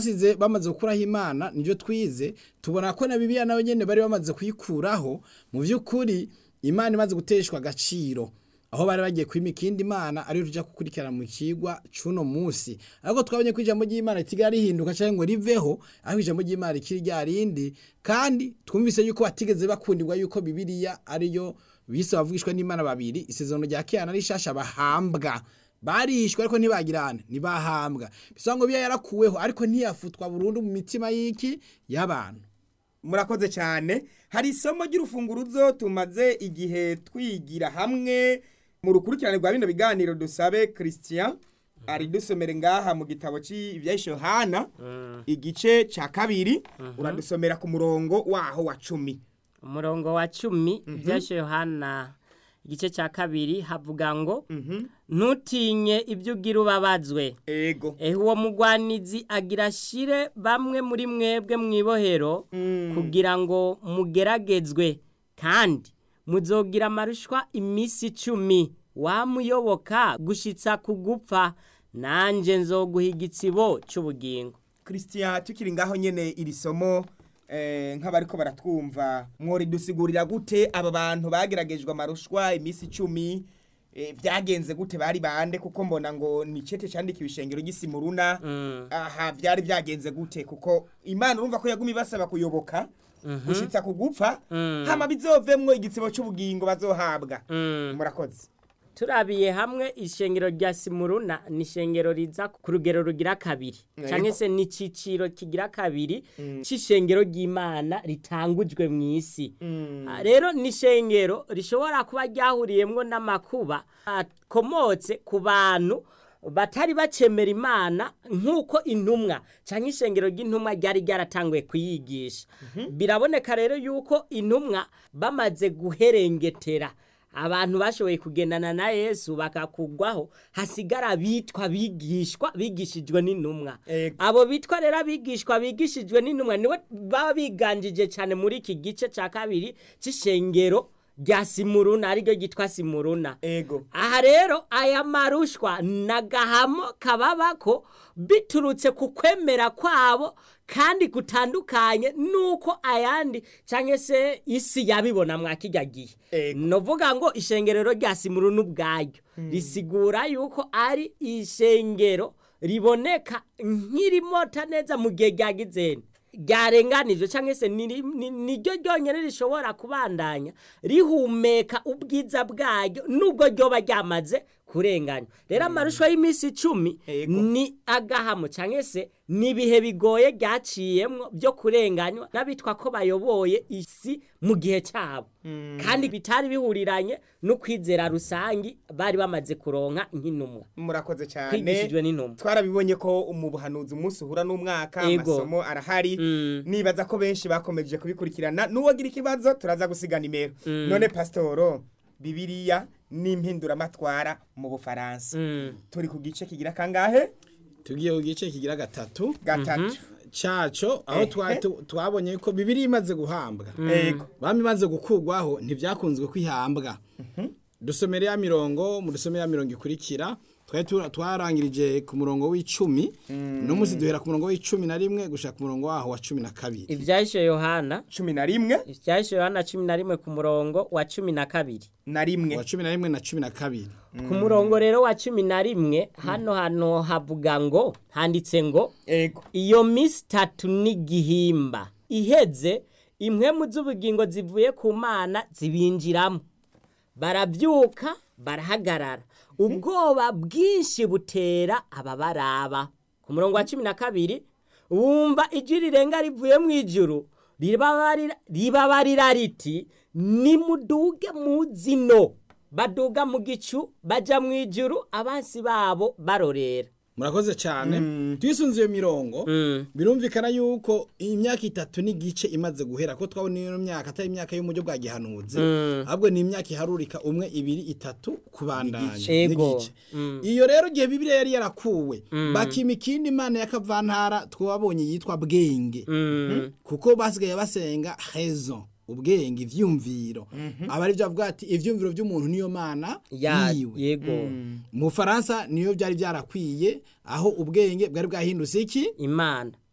basize bamaze gukuraho imana nibyo twize tubona ko na bibiliya nawe nyene bari bamaze kuyikuraho mu by'ukuri imana imaze guteshwa agaciro aho bari bagiye kwima ikindi imana ariyo tujya gukurikirana mu kigwa c'uno munsi ariko twabonye ko ijambo ry'imana ritiga rihinduka cyangwa ngo riveho aho ijambo ry'imana rikiri rya rindi kandi twumvise yuko batigeze bakundirwa yuko bibiliya ariyo bise bavugishwa n'imana babiri isezerano rya kera na rishasha bahambwa barishwe ariko ntibagirane ntibahambwa bisa ngo biya yarakuweho ariko ntiyafutwa burundu mu mitima y'iki y'abantu murakoze cyane hari isomo ry'urufunguruzo tumaze igihe twigira hamwe mu rukurikirane rwa bino biganiro dusabe christian ari dusomere ngaha mu gitabo cy'ibyahishe yohana igice cya kabiri uradusomera ku murongo waho wa cumi umurongo wa cumi ibyashe yohana igice cya kabiri havuga ngo ntutinye ibyo ugira ubabazwe ego ehe uwo mugwanizi agira ashire bamwe muri mwebwe mu ibohero kugira ngo mugeragezwe kandi muzogira amarushwa iminsi icumi wamuyoboka gushitsa ku gupfa nanjye nzoguha igitsibo cy'ubugingo christian tukiri ngaho nyene iri somo eh, nk'abariko baratwumva mworidusigurira gute aba bantu bageragejwe amarushwa iminsi icumi eh, vyagenze gute bari bande kuko mbona ngo ni cete candikiwe ishengero ry'isimuruna aha vyari vyagenze gute kuko imana urumva ko yaguma ibasaba kuyoboka gushitsa ku gupfa hama bizovemwo igitsibo c'ubugingo bazohabwa murakoze turabiye hamwe ishengero rya simuruna ni ishengero riza ku rugero rugira kabiri Yego. cyangwa se ni iciciro kigira kabiri cy'ishengero ry'imana ritangujwe mu isi Ah, rero ni ishengero rishobora kuba ryahuriyemwo n'amakuba akomotse ku bantu batari bacemera imana nk'uko intumwa cyangwa ishengero ry'intumwa ryari ryaratanguye kuyigisha biraboneka rero yuko intumwa bamaze guherengetera abantu bashoboye kugendana na yesu bakakugwaho hasigara abitwa bigishwa bigishijwe n'intumwa Ego. abo bitwa rero abigishwa bigishijwe n'intumwa nibo baba biganjije cyane muri iki gice cya kabiri cy'ishengero rya simuruna ariryo ryitwa simuruna ego aha rero aya marushwa nagahamo kababako biturutse ku kwemera kwabo kandi gutandukanye nuko ayandi cyangwa se isi yabibona mwa kijya gihe Ego. novuga ngo ishengerero rya simuruna ubwaryo risigura yuko ari ishengero riboneka nk'irimota neza mu gihe ryagizeni ryarenganijwe cyangwa se ni- ni- niryo ryonyine rishobora kubandanya rihumeka ubwiza bwaryo nubwo ryoba ryamaze kurenganywa rero amarusho y'iminsi icumi Ego. ni agahamo cyangwa se ni ibihe bigoye ryaciyemwo byo kurenganywa n'abitwa ko bayoboye isi mu gihe cyabo kandi bitari bihuriranye n'ukwizera rusangi bari bamaze kuronka nk'intumwa murakoze cyane kwigishijwe n'intumwa twarabibonye ko mu buhanuzi umunsi uhura n'umwaka Ego. amasomo arahari Mm. nibaza ko benshi bakomeje kubikurikirana n'uwagira ikibazo turaza gusiga nimero none pasitoro bibiriya n'impinduramatwara mu bufaransa Mm. turi ku gice kigira kangahe tugiye ku gice kigira gatatu gatatu caco aho Ehe. twa- tu- twabonye ko bibiri imaze guhambwa ego bami imaze gukugwaho ntibyakunzwe kwihambwa dusomere ya mirongo mu dusomere ya mirongo ikurikira twari tu- twarangirije ku murongo w'icumi no musi duhera ku murongo w'icumi na rimwe gushaka ku murongo waho wa cumi na kabiri ibyahishe yohana cumi na rimwe ibyahishe yohana cumi na rimwe ku murongo wa cumi na kabiri na rimwe wa cumi na rimwe na cumi na kabiri ku murongo rero wa cumi na rimwe hano hano havuga ngo handitse ngo ego iyo minsi itatu n'igihimba iheze impwemu z'ubugingo zivuye ku mana zibinjiramo barabyuka barahagarara ubwoba bwinshi butera ababaraba ku murongo wa cumi na kabiri wumva ijwi rirenga rivuye mu ijuru ribabarira ribabarira riti nimuduge mu zino baduga mu gicu baja mu ijuru abansi babo barorera murakoze cyane twisunze iyo mirongo birumvikana yuko imyaka itatu n'igice imaze guhera ko twabona iyo myaka atari imyaka y'umujyo bwa gihanuzi ahubwo ni imyaka iharurika umwe ibiri itatu kubandanya Ego. n'igice iyo rero igihe bibiliya yari yarakuwe bakima ikindi imana y'akavantara twabonye yitwa bwenge kuko basigaye basenga hezo ubwenge ivyumviro aba ari byo avuga ati ivyumviro by'umuntu niyo mana Ya- yiwe yego mu Faransa niyo byari byarakwiye aho ubwenge bwari bwahindutse iki imana